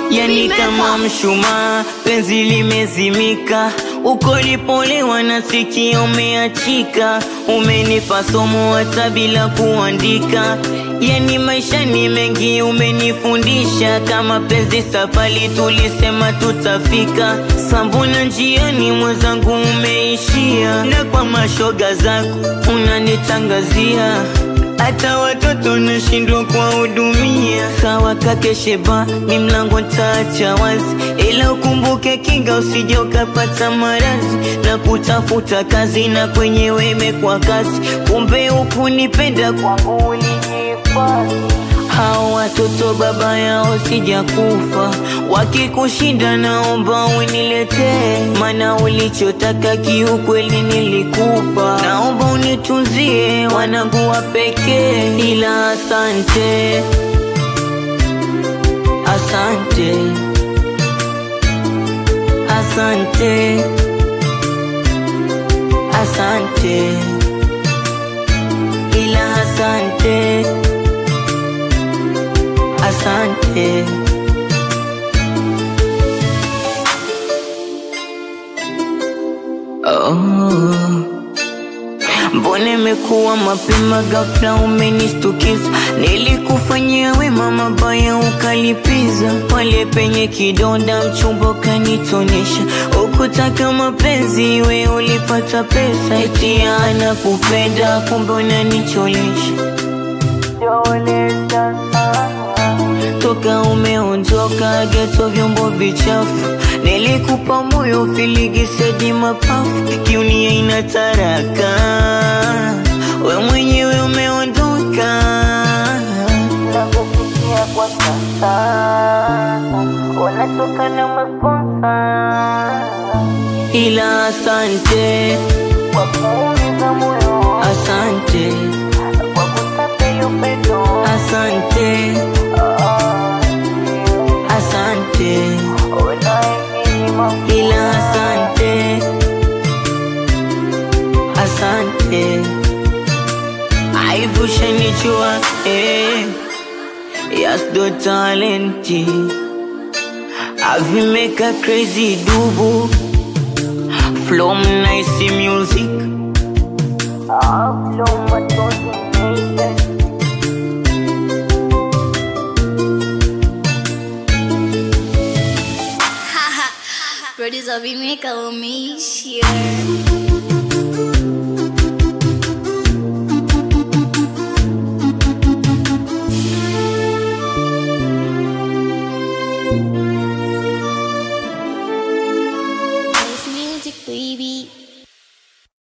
yani kama mshumaa, penzi limezimika, uko lipolewa na sikio umeachika, umenipa somo hata bila kuandika. Yani maisha ni mengi umenifundisha, kama penzi safari tulisema tutafika, sambuna njiani mwenzangu umeishia, na kwa mashoga zako unanitangazia hata watoto nashindwa kuwahudumia. Sawa kake Sheba, ni mlango ntaacha wazi, ila ukumbuke kinga, usije ukapata maradhi na kutafuta kazi, na kwenyewe imekuwa kazi, kumbe hukunipenda kwangu ulijihifadhi. Hao watoto baba yao sijakufa, wakikushinda naomba uniletee, maana ulichotaka kiukweli nilikupa. Naomba unitunzie wanangu wa pekee, ila asante, asante, asante, asante, ila asante asante. Oh. Mbona imekuwa mapema ghafla umenistukiza? Nilikufanyia wema mabaya ukalipiza, pale penye kidonda mchumba ukanitonesha. Ukutaka mapenzi we ulipata pesa, eti anakupenda kumbe unanicholesha toka umeondoka geto vyombo vichafu nilikupa moyo filigisedi mapafu kiunia ina taraka we mwenyewe umeondoka nakufikia kwa sasa wanatoka na masponsa ila asante kwa kuumiza moyo asante kwa kutapeli upendo asante asante ila asante asante aivushanichua eh, yasdo talenti avimeka crazy dubu flom nice music ah, flow matozi nation Producer Vimeka umeishia